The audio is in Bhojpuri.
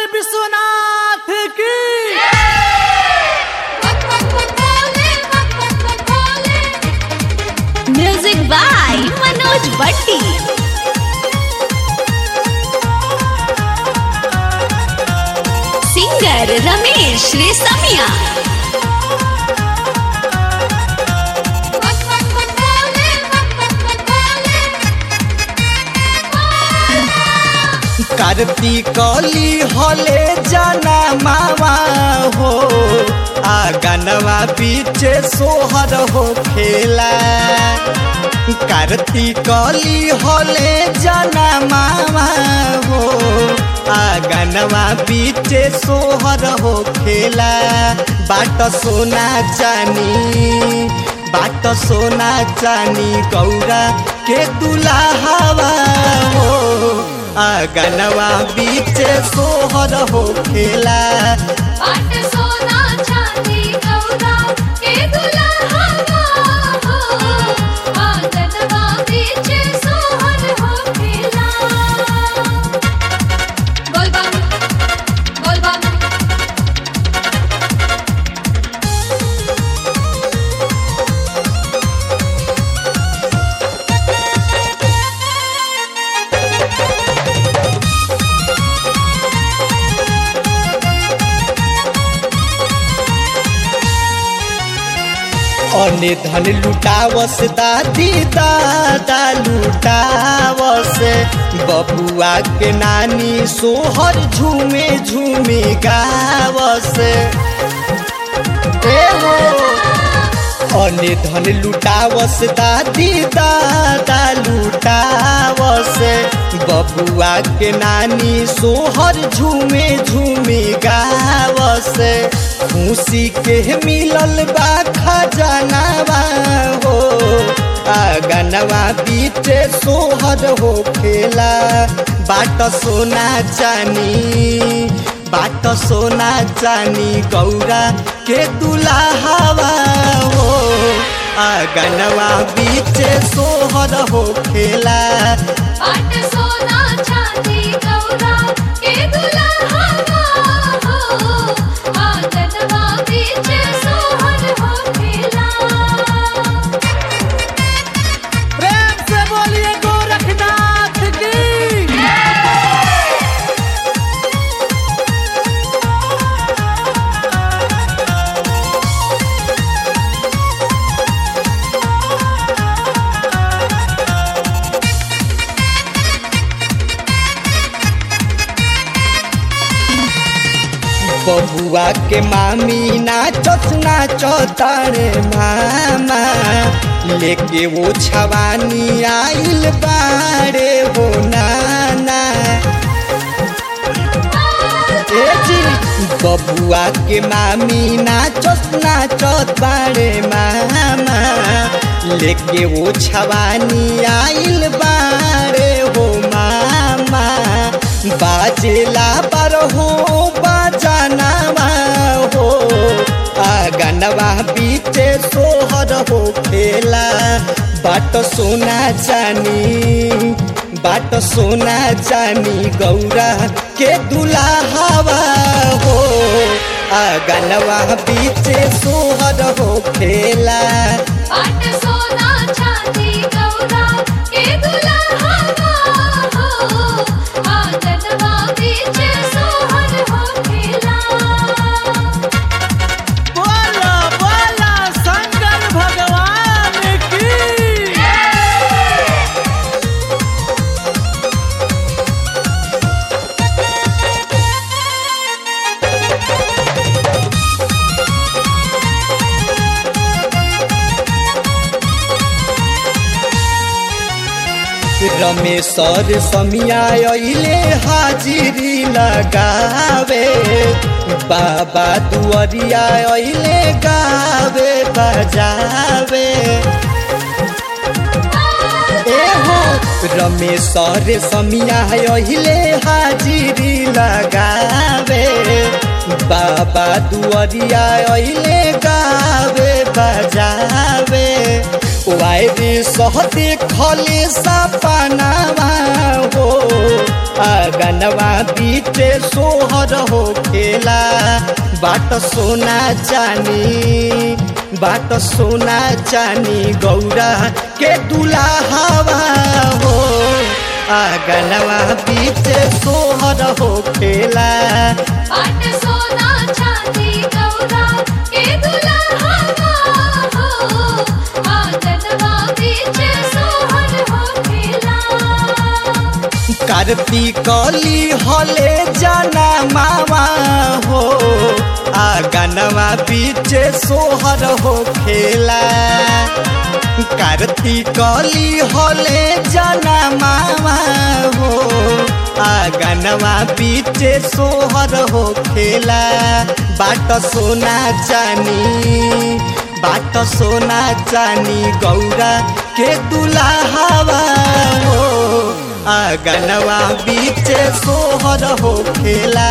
विश्वनाथ की म्यूजिक बाय मनोज भट्टी सिंगर रमेश रेसमिया कार्तिकली हले जाना मावा हो आगनवा पीछे सोहर हो खेला कार्तिकली हले जाना मावा हो आगनवा पीछे सोहर हो खेला बाट सोना जानी बाट सोना जानी गौरा के दुलाहवा हो आगनवा बीच सोहर हो खेला अने धन लुटावस दादी दादा लुटावस बबुआ के नानी सोहर झूमे झूमे गावस ए हो अने धन लुटावस दादी दादा लुटावस बबुआ के नानी सोहर झूमे झूमे गावस खुशी के मिलल बा खजानावा हो आगनवा बीते सोहर हो खेला बाट सोना जानी बाट सोना जानी गौरा के दुलाहवा हो आगनवा बीचे सोहर हो खेला प्रेम से बोलिए गोरखनाथ की बबुआ के मामी नाचत नाचत रे मामा लेके वो छवानी आइल बारे हो नाना ए जी बबुआ के मामी नाचत नाचत बारे मामा लेके वो छवानी आइल बारे हो मामा बाजेला पर हो बाजानावा हो आगनवा बीचे सोहर हो खेला बाट सोना जानी बाट सोना जानी गौरा के दुलाहवा हो आगनवा बीचे सोहर हो खेला बोला बोला शंकर भगवान की रमेश्वर समिया अइले हाजिरी लगावे बाबा दुआरिया अइले गावे बजावे ए हो रमेश्वर समिया अइले हाजिरी लगावे बाबा दुआरिया अइले गावे बजावे वायरी सहते खले सपनावा हो आगनवा बीते सोहर हो खेला बाट सोना चानी बाट सोना चानी गौरा के दुलाहवा हो आगनवा बीते सोहर हो खेला पाट सोना चांदी गौरा के दुल्हा हो आंगनवा बीच सोहर हो खेला कार्तिकली हले जाना मामा हो आगनवा बीचे सोहर हो खेला कार्तिकली हले जाना मामा हो आगनवा बीचे सोहर हो खेला बाट सोना चानी बाट सोना चानी गौरा के दुलाहवा हो आगनवा बीचे सोहर हो खेला